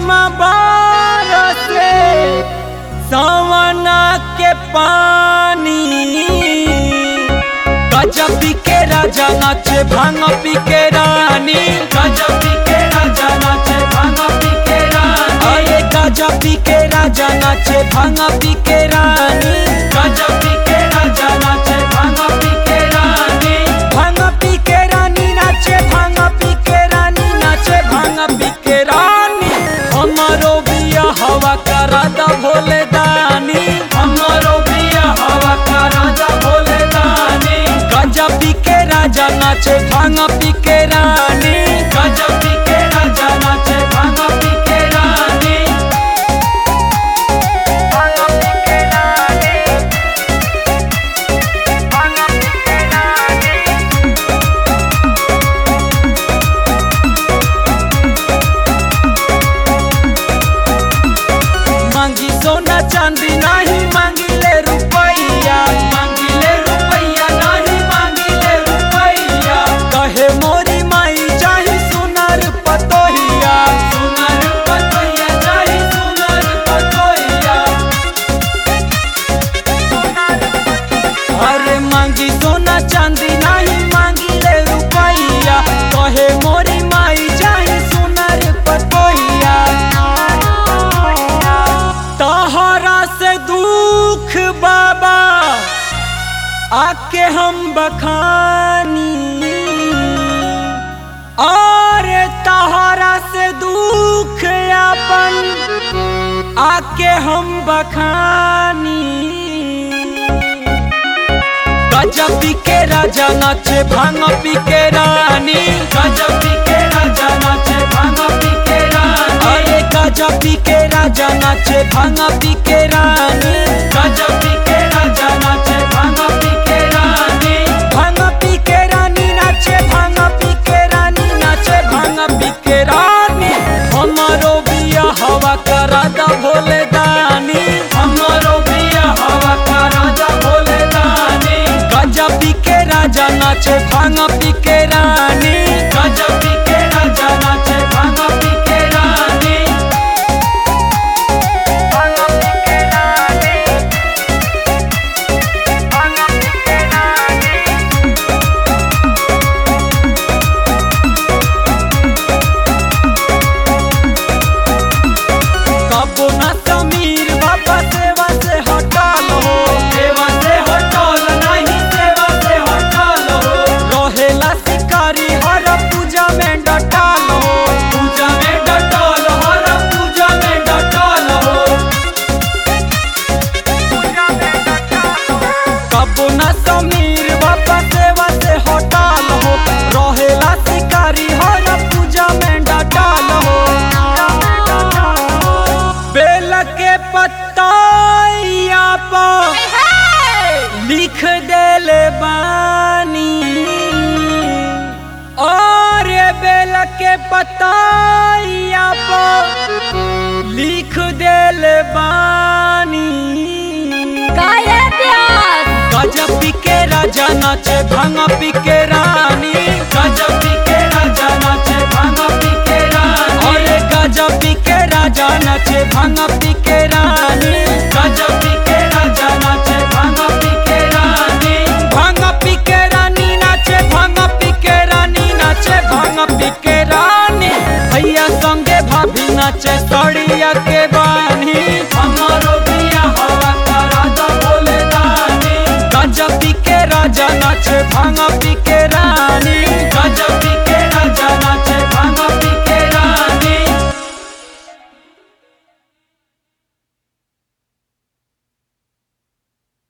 झिम से सवना के पानी गजब पी के राजा नाचे भांग पी के रानी गजब पी के राजा नाचे भांग पी के रानी अरे गजब पी के राजा नाचे भांग पी के रानी गजब पी के राजा नाचे भांग पी के रानी भांग पी के रानी नाचे भांग पी के रानी नाचे भांग पी के रानी हमारो बिया हवा करा दा भोले दानी हमारो बिया हवा करा दा भोले दानी गंजा पी के राजा नाचे भांग पी के रानी गंजा पी के राजा नाचे भांग पी के रानी भांग पी के रानी भांग पी के रानी मांगी सोना चांदी नहीं मांगिले रुपैया मांगिले रुपैया नहीं मांगिले रुपैया कहे मोरी माई चाही सुनर पतोहिया सुनर पतोहिया चाही सुनर पतोहिया अरे मांगी सोना चांदी नहीं मांगिले रुपैया कहे मोरी माई चाही सुनर पतोहिया तहरा से दुख बाबा आके हम बखानी और तहरा से दुख अपन आके हम बखानी गजब पी के राजा नाचे भांग पी के रानी गजब पी के राजा नाचे भांग पी के रानी अरे गजब पी के राजा नाचे भांग पी के रानी गजब पी के राजा नाचे भांग पी के रानी भांग पी के रानी नाचे भांग पी के रानी नाचे भांग पी के रानी हमारो बिया हवा करा दा भोले दानी हमारो बिया हवा करा दा भोले दानी गंजा पी के राजा नाचे भांग पी के रानी गंजा पी के राजा नाचे भांग पी के रानी भांग पी के रानी भांग पी के रानी कबो न समीर बाबा सेवा से हटल हो सेवा से हटल नहीं सेवा से हटल हो रहेला शिकारी हर पूजा में डटल हो पूजा में डटल हर पूजा में डटल हो कबो न समीर बाबा सेवा से हटल हो रहेला शिकारी हर पूजा में डटल हो बेल के पत्ताइया पर लिख देले बानी और ये बेल के पत्ताइया पर लिख देले बानी काहे प्यास गजब पी के राजा नाचे भांग पी के रानी गजब पी के राजा नाचे भांग पी के रानी अरे गजब पी के राजा नाचे भांग पी के रानी गजब पी के राजा नाचे भांग पी के रानी भांग पी के रानी नाचे भांग पी के रानी नाचे भांग पी के रानी भैया संगे भाभी नाचे सड़िया के बानी हमारो बिया हवा करा दा बोले दानी गंजा पी के राजा नाचे भांग पी